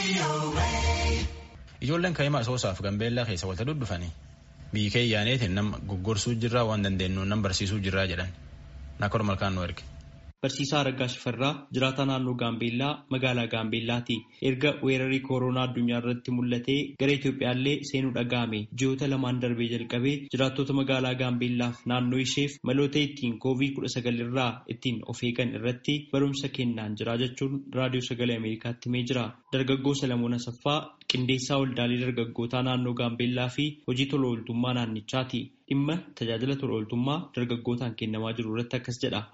Ijoolleen kaa'imaa Asoosaaf Gambeellaa keessa walitti duddufanii biyyi kee yaaneetiin nama goggorsuu jirraa waan dandeenyu nama barsiisuu jirraa jedhan naakkoon malkaan nu erge. Barsiisaa Araggaa Shifarraa jiraataa naannoo Gaambeellaa magaalaa Gaambeellaati. Erga weerarri kooroonaa addunyaa irratti mul'atee gara Itoophiyaallee seenuu dhaga'ame ji'oota lamaan darbee jalqabee jiraattota magaalaa Gaambeellaaf naannoo isheef maloota ittiin koovid kudha sagal irraa ittiin of eegan irratti barumsa kennaan jira jechuun raadiyoo sagalee Ameerikaatti himee jira. Dargaggoo Salamoon Asaffaa qindeessaa waldaalee dargaggootaa naannoo Gaambeellaa fi hojii tola ooltummaa naannichaati. Dhimma tajaajila tola ooltummaa dargaggootaan kennamaa jiru irratti akkas jedha.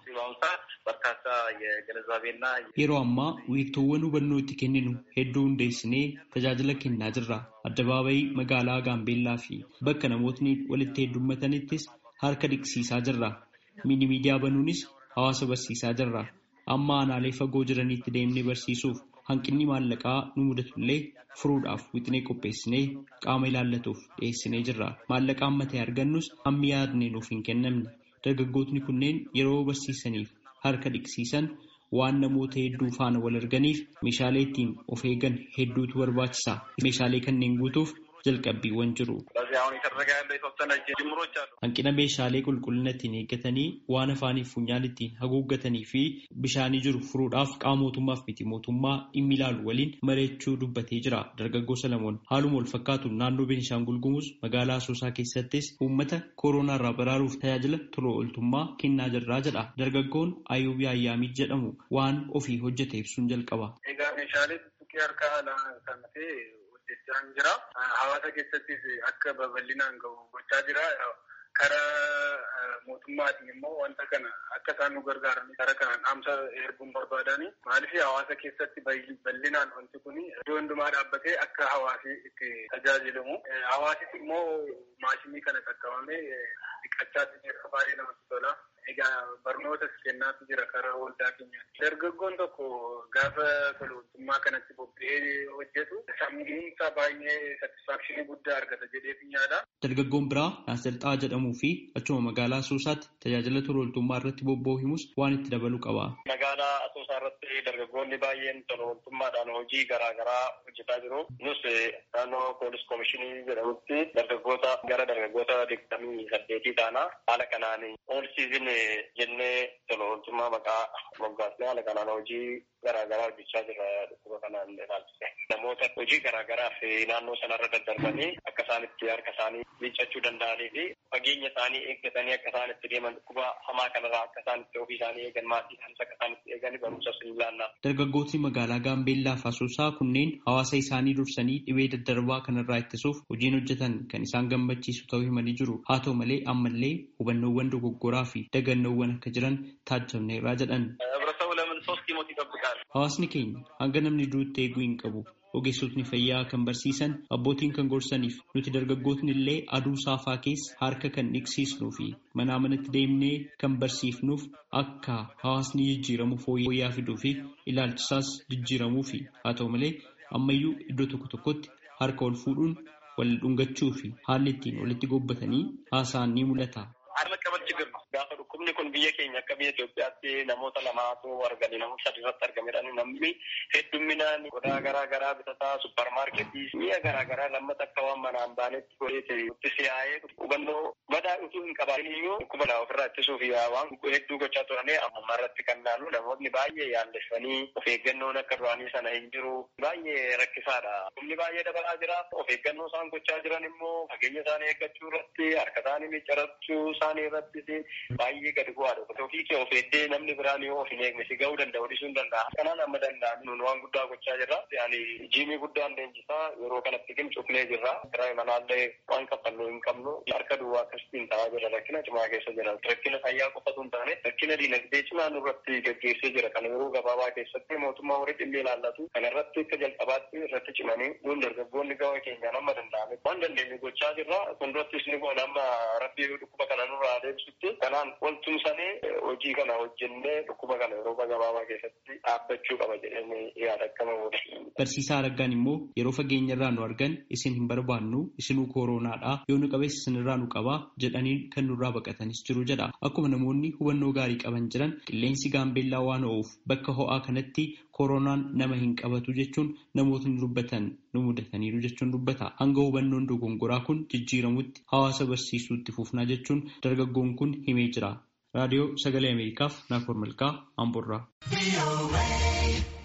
Yeroo ammaa wiirtuuwwan hubannoo itti kenninu hedduu hundeessinee tajaajila kennaa jirra. Addabaabayii magaalaa Gaambeellaa fi bakka namootni walitti heddummatanittis harka dhiqsiisaa jirra. Mini miidiyaa banuunis hawaasa barsiisaa jirra. Amma aanaalee fagoo jiranitti deemnee barsiisuuf hanqinni maallaqaa nu mudatullee furuudhaaf wixinee qopheessinee qaama ilaallatuuf dhiyeessinee jirra. Maallaqa amma ta'e argannus hammi yaadne nuuf hin kennamne. Dargaggootni kunneen yeroo barsiisaniif harka dhiqsiisan waan namoota hedduu faana wal arganiif meeshaalee ittiin of eegan hedduutu barbaachisa. Meeshaalee kanneen guutuuf jalqabbiiwwan jiru. Hanqina meeshaalee qulqullina ittiin eeggatanii waan afaaniif funyaan ittiin haguuggatanii fi bishaanii jiru furuudhaaf qaama mootummaaf miti mootummaa dhimmi ilaalu waliin mari'achuu dubbatee jira. Dargaggoo Salamoon haaluma wal fakkaatu naannoo Beenishaangul Gumuz magaalaa Asoosaa keessattis uummata kooroonaa irraa baraaruuf tajaajila tola ooltummaa kennaa jirraa jedha. Dargaggoon Ayuubii Ayyaamii jedhamu waan ofii hojjete ibsuun jalqaba. hojjechaa jira. Hawaasa keessattis akka babal'inaan gahu gochaa jira. Karaa mootummaatiin immoo wanta kana akka isaan nu gargaaran karaa kanaan dhaamsa erguun barbaadani. Maaliif hawaasa keessatti bal'inaan wanti kun iddoo hundumaa dhaabbatee akka hawaasi itti tajaajilamu. Hawaasis immoo maashinii kana qaqqabamee dhiqachaatti jira baay'ee namatti tola. Egaa barnootas kennaatu jira karaa waldaa keenyaatti. Dargaggoon tokko gaafa tola ooltummaa kanatti bobba'ee hojjetu sammuunsa baay'ee satisfaakshinii guddaa argata jedhee yaada. Dargaggoon biraa Naasirxaa jedhamuu fi achuma magaalaa Asoosaatti tajaajila tola ooltummaa irratti bobba'u himus waan itti dabaluu qaba. Magaalaa Asoosaa irratti dargaggoonni baay'een tola ooltummaadhaan hojii garaa garaa hojjetaa jiru. Nus naannoo poolis koomishinii jedhamutti dargaggoota gara dargaggoota digdamii saddeetii taana haala kanaan oolsiisin jennee tola ooltummaa maqaa moggaasnee haala kanaan hojii garaa garaa hojjechaa jira dhukkuba kanaan ilaalchise. Namoota hojii garaa garaaf naannoo sanarra daddarbanii akka isaan itti harka isaanii miiccachuu danda'anii fi fageenya isaanii eeggatanii akka isaan itti deeman dhukkuba hamaa kanarraa akka isaan itti ofii isaanii eegan maatii isaaniis akka isaan itti eegan barumsas ni ilaalla. Dargaggootni magaalaa Gaambeellaa fi Asoosaa kunneen hawaasa isaanii dursanii dhibee daddarbaa kanarraa ittisuuf hojiin hojjetan kan isaan gammachiisu ta'uu himanii jiru. Haa ta'u malee ammallee hubannoowwan dogoggoraa fi dagannoowwan akka jiran taajjabneerraa jedhan. Hawaasni keenya hanga namni duutti eeguu hin qabu. Ogeessotni fayyaa kan barsiisan abbootiin kan gorsaniif nuti dargaggootni illee aduu saafaa keessa harka kan dhiqsiisnuu fi manaa manatti deemnee kan barsiifnuuf akka hawaasni jijjiiramuuf fooyya'aa fiduu fi ilaalchisaas jijjiiramuu fi haa ta'u malee ammayyuu iddoo tokko tokkotti harka ol fuudhuun wal dhungachuu fi haalli ittiin walitti gobbatanii haasa'an ni mul'ata. Gaafa dhukkubni kun biyya keenya akka biyya Itoophiyaatti namoota lamaatu argame namoota sadi irratti argamedha. Namni heddumminaan qodaa garaa garaa bitataa supparmaarketii mi'a garaa garaa lammata akka waan manaan baanetti godheeti itti siyaa'ee hubannoo badaa utuu hin qabaatin iyyuu dhukkuba laa ofirraa ittisuuf waan hedduu gochaa turanii amma irratti kan naannu namoonni baay'ee yaallessanii of eeggannoon akka duraanii sana hin jiru baay'ee rakkisaadha. Humni baay'ee dabalaa jira. Of eeggannoo isaan gochaa jiran immoo fageenya isaanii eeggachuu irratti harka isaanii miccirachuu isaanii irrattis baay'ee gadi bu'aadha. Ofii kee of eeddee namni biraan yoo of hin eegne si ga'uu danda'u dhiisuu hin danda'a. Kanaan amma danda'an nun waan guddaa gochaa jirra. Yaani jiimii guddaan leenjisaa yeroo kanatti cufnee jirra. Kiraa manaallee waan kaffallu hin qabnu harka duwwaa akkasitiin ta'aa jira rakkina cimaa keessa jira. Rakkina fayyaa qofatu hin taane rakkina diinagdee cimaa nurratti gaggeessee jira. Kana yeroo gabaabaa keessatti mootummaa horii dhimmi ilaallatu. Kana irratti akka jalqabaatti irratti cimanii nuun dargaggoonni gama keenyaan amma danda'ame. Waan dandeenye gochaa jirra. Fuuldurattis ni goona amma rabbii dhukkuba kana nurraa deebisutti. Kanaan waltumsan taanee hojii kana hojjennee dhukkuba kana yeroo gabaabaa keessatti dhaabbachuu qaba jedhanii yaada akkama godhe. Barsiisaa Araggaan immoo yeroo fageenya irraa nu argan isin hin barbaannu isinuu kooronaadha yoo nu qabees isinirraa nu qabaa jedhanii kan nurraa baqatanis jiru jedha. Akkuma namoonni hubannoo gaarii qaban jiran qilleensi gaambeellaa waan ho'uuf bakka ho'aa kanatti kooronaan nama hin qabatu jechuun namootni dubbatan nu mudataniiru jechuun dubbata. Hanga hubannoon dogongoraa kun jijjiiramutti hawaasa barsiisuutti fufnaa jechuun dargaggoon kun himee jira. Raadiyoo Sagalee Ameerikaaf Naakoor Malkaa Amboorraa.